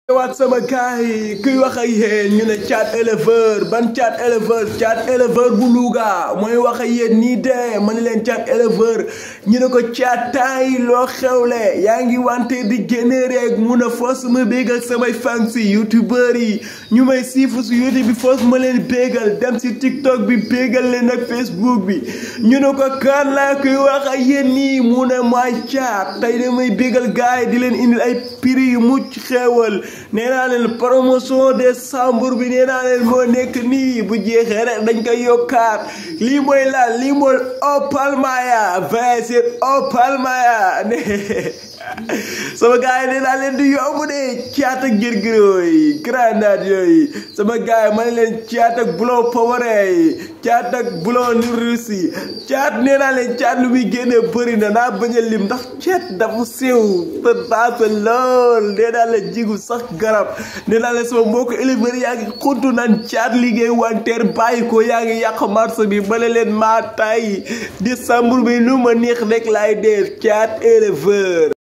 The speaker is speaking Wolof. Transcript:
waat sama gars yi kuy wax ak yéen ñu ne caat éleveur ban caat éleveur caat éleveur bu Louga mooy wax ak yéen nii de ma ne leen caat éleveur ñu ne ko caat taay loo xewle yaa ngi wante di génne rek mun a foos ma bégal samay fans si youtubeur yi ñu may siifu si youtube bi foos ma leen bégal dem si tiktok bi bégal leen ak facebook bi ñu ne ko kan laa kuy wax ak yéen nii mu ne maay caat tey damay bégal gars yi di leen indil ay prix yu mucc xewal nee naa leen promotion décembre bi nee naa leen moo nekk nii bu jeexee rek dañ koy yokkaat lii mooy lan lii mooy Opal Maya vingt sur Opal Maya ne sama gars yi nee naa leen di yomb de caat ak girgiroo yi grenade yooyu sama gars yi ma ne leen caat ak bulon poware yi caat ak bulon ni russi caat nee naa leen caat lu muy génnee bëri na naa bañ a lim ndax caat dafa siiw te daasa lool nee naa leen jigu sax garab nee naa leen sama mbokk éleveur yaa ngi xuntu naan caat liggéey wanteer bàyyi ko yaa ngi yàq marché bi bale leen maa tay décembre bi lu ma neex rek laay def caat éleveur